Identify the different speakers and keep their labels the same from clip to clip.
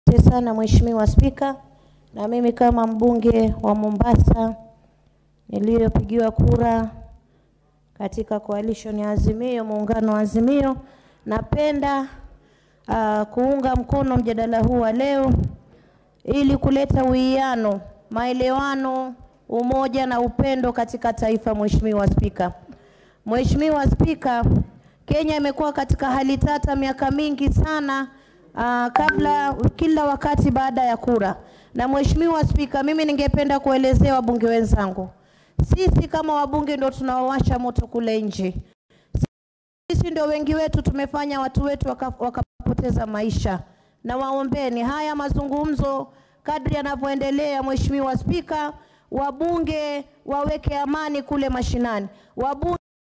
Speaker 1: Asante sana Mheshimiwa Spika, na mimi kama mbunge wa Mombasa niliyopigiwa kura katika coalition ya Azimio, muungano wa Azimio, napenda uh, kuunga mkono mjadala huu wa leo ili kuleta uwiano, maelewano, umoja na upendo katika taifa. Mheshimiwa Spika, Mheshimiwa Spika, Kenya imekuwa katika hali tata miaka mingi sana uh, kabla kila wakati baada ya kura. Na Mheshimiwa Spika, mimi ningependa kuelezea wabunge wenzangu, sisi kama wabunge ndio tunaowasha moto kule nje. Sisi ndio wengi wetu tumefanya watu wetu waka- wakapoteza maisha, na waombeni haya mazungumzo kadri yanavyoendelea. Mheshimiwa Spika, wabunge waweke amani kule mashinani, wabunge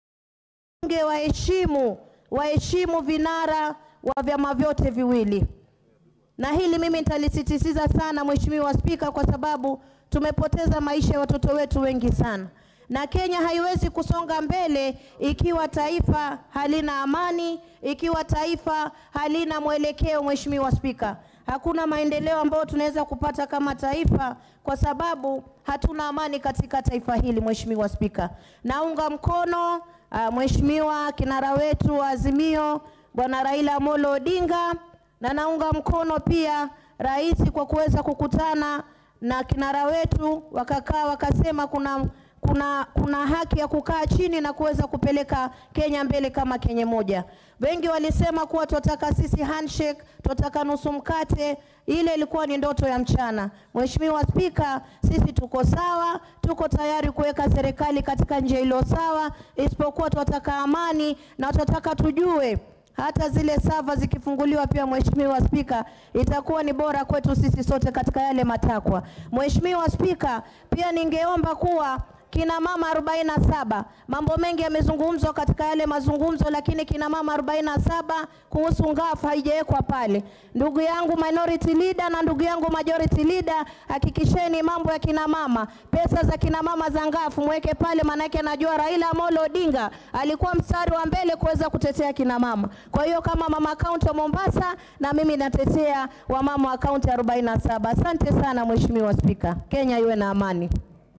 Speaker 1: waheshimu waheshimu vinara wa vyama vyote viwili, na hili mimi nitalisisitiza sana Mheshimiwa Spika, kwa sababu tumepoteza maisha ya watoto wetu wengi sana, na Kenya haiwezi kusonga mbele ikiwa taifa halina amani, ikiwa taifa halina mwelekeo. Mheshimiwa Spika, hakuna maendeleo ambayo tunaweza kupata kama taifa kwa sababu hatuna amani katika taifa hili. Mheshimiwa Spika, naunga mkono uh, Mheshimiwa kinara wetu wa Azimio Bwana Raila Amolo Odinga na naunga mkono pia rais kwa kuweza kukutana na kinara wetu wakakaa wakasema kuna kuna kuna haki ya kukaa chini na kuweza kupeleka Kenya mbele kama Kenya moja. Wengi walisema kuwa tunataka sisi handshake, tunataka nusu mkate. Ile ilikuwa ni ndoto ya mchana. Mheshimiwa Spika, sisi tuko sawa, tuko tayari kuweka serikali katika njia iliyo sawa, isipokuwa tunataka amani na tunataka tujue hata zile sava zikifunguliwa pia, Mheshimiwa Spika, itakuwa ni bora kwetu sisi sote katika yale matakwa. Mheshimiwa Spika, pia ningeomba kuwa kina mama 47 mambo mengi yamezungumzwa katika yale mazungumzo, lakini kina mama 47 kuhusu ngafu haijawekwa pale. Ndugu yangu minority leader na ndugu yangu majority leader, hakikisheni mambo ya kina mama, pesa za kina mama za ngafu mweke pale, maanake najua Raila Amolo Odinga alikuwa mstari wa mbele kuweza kutetea kina mama. Kwa hiyo kama mama kaunti wa Mombasa, na mimi natetea wamama wa kaunti 47. Asante sana Mheshimiwa Spika, Kenya iwe na amani.